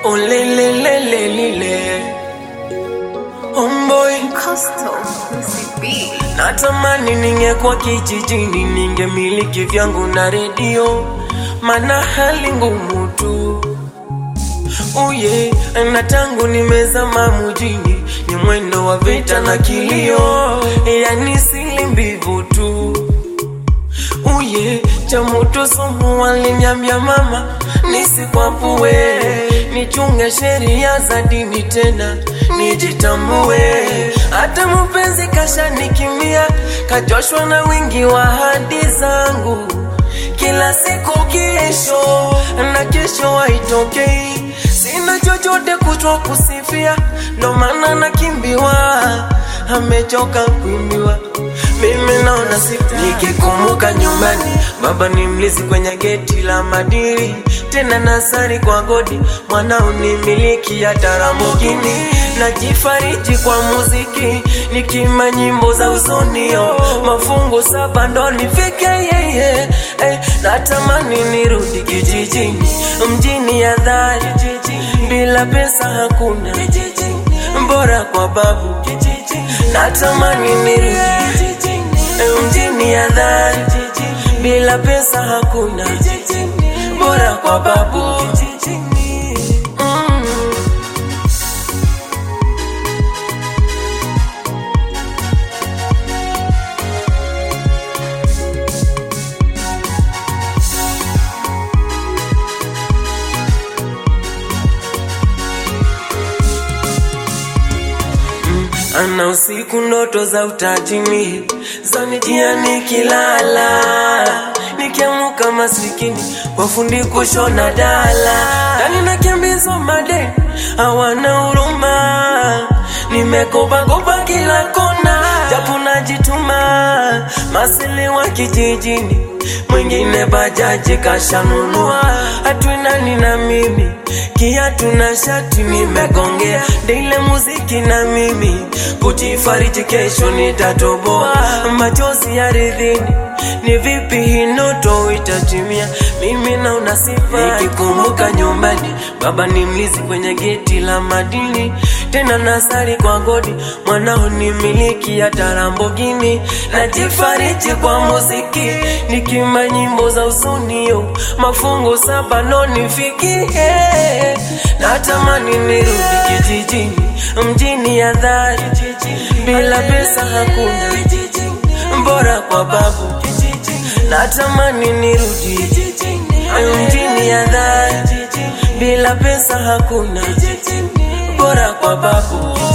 olelelelelile homboy Coastal Pussy B. natamani ningekuwa kijijini ningemiliki vyangu na redio mana hali ngumu tu uye na tangu nimezama mujini ni mwendo wa vita na kilio yani sili mbivu tu uye cha moto somo waliniambia mama nisikwapue nichunge sheria za dini tena nijitambue hata mpenzi kashanikimbia kajoshwa na wingi wa hadi zangu kila siku kesho na kesho haitokei sina chochote kuchwa kusifia ndo maana nakimbiwa amechoka kuimbiwa mimi naona sita nikikumbuka nyumbani baba ni mlizi kwenye geti la madiri tena nasari kwa godi mwanao ni miliki ya taramugini najifariji kwa muziki nikima nyimbo za uzonio mafungu saba ndo nifike yeye eh, natamani nirudi kijijini mjini ya dhari bila pesa hakuna bora kwa babu natamani nirudi mjini ya dhari bila pesa hakuna bora kwa babu mm. ana usiku ndoto za utajini zanijia nikilala nikiamuka masikini wafundi kushona dala ndani nakimbizwa madeni hawana huruma nimekopakopa kila kona japo najituma masili wa kijijini mwingine bajaji kashanunua hatuinani na mimi kiatu na shati nimegongea dile muziki na mimi kujifariji kesho nitatoboa machozi ya ridhini ni vipi hii ndoto itatimia mimi naona sifa nikikumbuka nyumbani baba ni mlizi kwenye geti la madini tena nasari kwa godi mwanao ni miliki ya tarambogini najifariji kwa muziki nikima nyimbo za usonio mafungu saba ndo nifikie natamani nirudi kijijini mjini ya dhari bila pesa hakuna bora kwa babu natamani nirudi mjini ya dhari bila pesa hakuna bora kwa babu